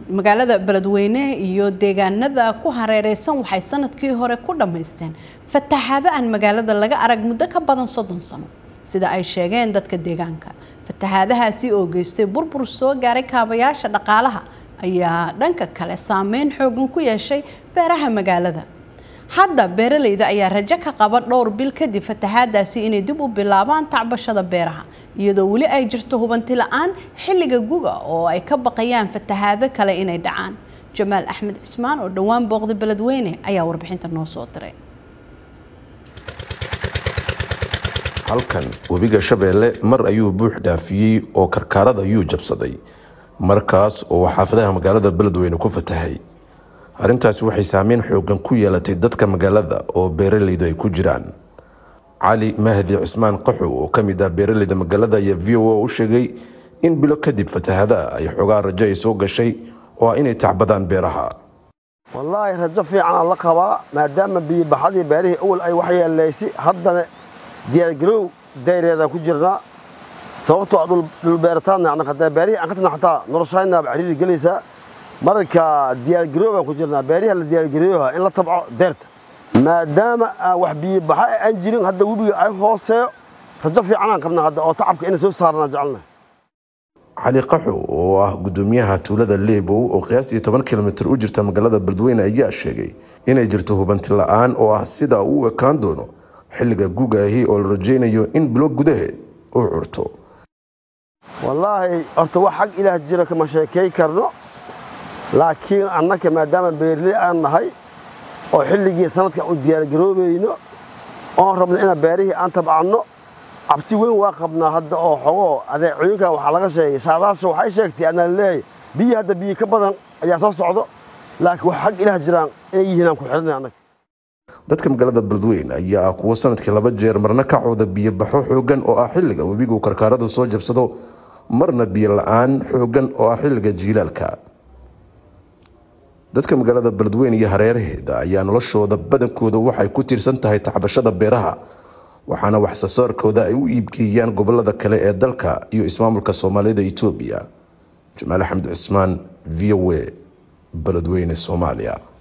magaalada beledweyne iyo deegaanada ku hareereysan waxay sanadkii hore ku dhammaysteen fatahaado aan magaalada laga arag muddo ka badan soddon sano sida ay sheegeen dadka deegaanka fatahaadahaasi oo geystay burbur soo gaaray kaabayaasha dhaqaalaha ayaa dhanka kale saameyn xoogan ku yeeshay beeraha magaalada hadda beeraleyda ayaa rajo ka qaba dhowr bil kadib fatahaadaasi inay dib u bilaabaan tacbashada beeraha iyadoo weli ay jirto hubanti la-aan xilliga guga oo ay ka baqayaan fatahaado kale inay dhacaan jamaal axmed cismaan oo dhowaan booqda beledweyne ayaa warbixinta noo soo diray halkan webiga shabeelle mar ayuu buux dhaafiyey oo karkaarada ayuu jabsaday markaas oo xaafadaha magaalada beledweyne ku fatahay arrintaasi waxay saameyn xoogan ku yeelatay dadka magaalada oo beeraleydu ay ku jiraan cali mahdi cismaan qaxow oo ka mid ah beeraleyda magaalada ayaa v o a u sheegay in bilo kadib fatahadaha ay xoogaa rajo ay soo gashay oo ah inay tacbadaan beeraha wallaahi rajo fiicanaa la qabaa maadaama biyobaxadii beerihii awal ay wax yeelaysay haddana diyaargarow dayreedaan ku jirnaa sababtoo a dhulbeerataadna annaga haddana beerihii aan ka tagna xataa noloshaynaaba cariiri gelaysaa marka diyaargaroow baan ku jirnaa beeriha la diyaargarooyaha in la tabco deerta maadaama aan wax biyobaxa aan jirin hadda webiga ay hooseeyo rajo fiicanaan qabnaa hadda oo tacabka inay soo saarnaa jecelnahay cali qaxow oo ah gudoomiyaha tuulada leebow oo qiyaastii toban kilomitir u jirta magaalada beledweyne ayaa sheegay inay jirto hubanti la-aan oo ah sida uu u ekaan doono xilliga gugaahi oo la rajaynayo in bilo gudaheed uu curto wallaahi horta wax xag ilaah jira kama sheekay karno laakiin annaka maadaama beerley aan nahay oo xilligii sanadka u diyaargaroobayno oon rabno inaan beerihii aan tabcanno cabsi weyn waa qabnaa hadda oo xogoo adeecooyinkan waxaa laga sheegay saadaasha waxay sheegtay anaa leeyahay biyi hadda biyi ka badan ayaa soo socdo laakiin wax xag ilaah jiraan inay yihiin aan ku xidhanay annaga dadka magaalada beledweyne ayaa ah kuwo sanadkii laba jeer marna ka cooda biyobaxo xoogan oo ah xilliga webigu karkaaradu soo jabsado marna biyo la-aan xoogan oo ah xilliga jiilaalka dadka magaalada beledweyne iyo hareeraheeda ayaa noloshooda badankooda waxay ku tiirsan tahay tacbashada beeraha waxaana waxsoosaarkooda ay u iibgeeyaan gobolada kale ee dalka iyo ismaamulka soomaalida etoobiya jamaal axmed cismaan v o a beledweyne soomaaliya